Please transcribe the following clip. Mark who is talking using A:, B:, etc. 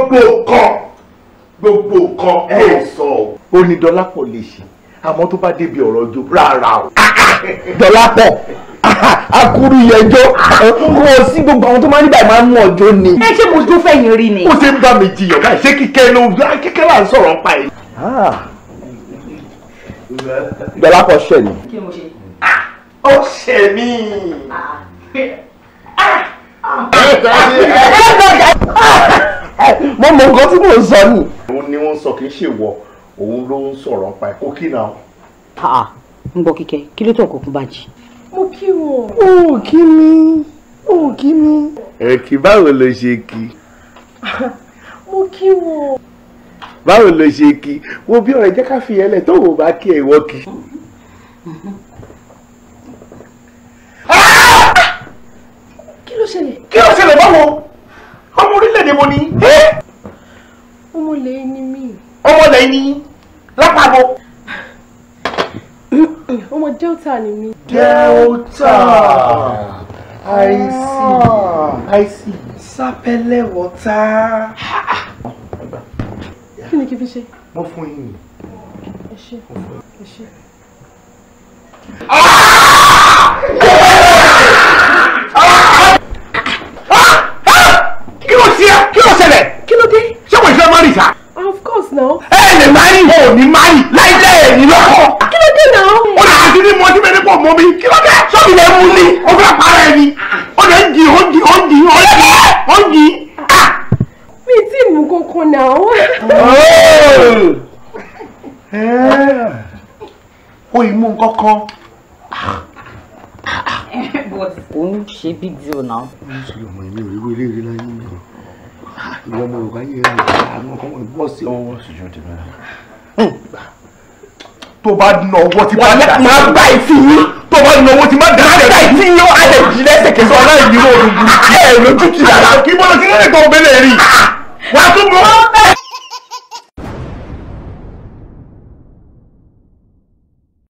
A: gbogbo nǹkan gbogbo nǹkan ẹ sọ o. ó ní dọ́lápọ̀ lè ṣe àmọ́ tó bá débi ọ̀rọ̀ ojú rárá o.
B: dọ́lápọ̀ akuru yẹjọ́ kò sí gbogbo àwọn tó máa ń nígbà máa ń mú ọjọ́ ni.
C: ẹ ṣé mo jó fẹ̀yìn rí ni.
A: ó ṣe ń bá mi jiyàn báyìí ṣé kíkẹ́ ló kíkẹ́ là ń sọ̀rọ̀ pa ẹ̀.
B: dọ́lápọ̀ ṣẹ̀ ni.
C: kí mo ṣe.
A: ó ṣe mí.
B: mo mọ nǹkan tí mò ń sọ ni.
A: òun ni wọ́n sọ kì í ṣe wọ òun ló ń sọ̀rọ̀ pa ẹ̀ kó kí náà.
C: Ah, ń gbọ́ kíkẹ́ kí ló tó ọkọ̀ kún bàjẹ́.
D: mo kí wọn.
B: ó kí mi ó kí mi.
A: ẹ kí báwo ló ṣe kí
D: mo kí wọn.
A: báwo ló ṣe kí wo bí ọ̀rẹ́ jẹ́ ká fi yẹn lẹ̀ tó wò bá kí ẹ ìwọ kí.
D: kí ló ṣẹlẹ̀.
A: kí ló ṣẹlẹ̀ báwo ọmọ orílẹ̀-èdè mo ní.
D: ọmọ lẹ́yìn ni mí.
A: ọmọ lẹ́yìn ní lápapọ̀.
D: ọmọ delta ni mí.
A: delta i see i see sápẹ́lẹ̀ wọ́tá.
D: kí ni kí n fi ṣe.
A: mo fún yín.
D: ẹ ṣe ẹ ṣe.
A: kí ló ṣe kí ló ṣẹlẹ̀ kí ló dé ṣé wọ́n ìfẹ́ mọ́rì sá.
D: of course now.
A: ẹ lè má rí o ní má rí láì jẹ́ èyí lọ́kọ̀.
D: kí ló dé náà.
A: ó lè àti ní mọ́tí mẹ́rin pọ̀ mọ́ mi kí ló dé sọ́ọ̀bì lè mú ni ó fẹ́ para ẹni ó lè ń jì ó ń jì ó ń jì ó ń jì ó ń jì.
D: mi tí mú kankan náà.
A: ó ì mú nǹkan kan.
C: but òun ṣe big deal now.
A: nítorí ọmọ ìlú ìlú ilé ìlú láyé mi o ìwọ ọmọ yorùbá yìí rẹ àwọn ọkọ wọn bọ sí ọwọ́ ṣùjọ tèmi rẹ. tó bá na ọwọ́ tí bá dà
B: máa gbá ìfì yín.
A: tó bá na ọwọ́ tí bá dà
B: máa gbá ìfì yín á lè jí lẹ́sẹ̀kẹsẹ̀ ọ̀la ìdíwọ́ òdùnkún. ẹ lójú ti dàda.
A: kí bọ́lá kí lóde tó gbélé rí wà á tún bọ́.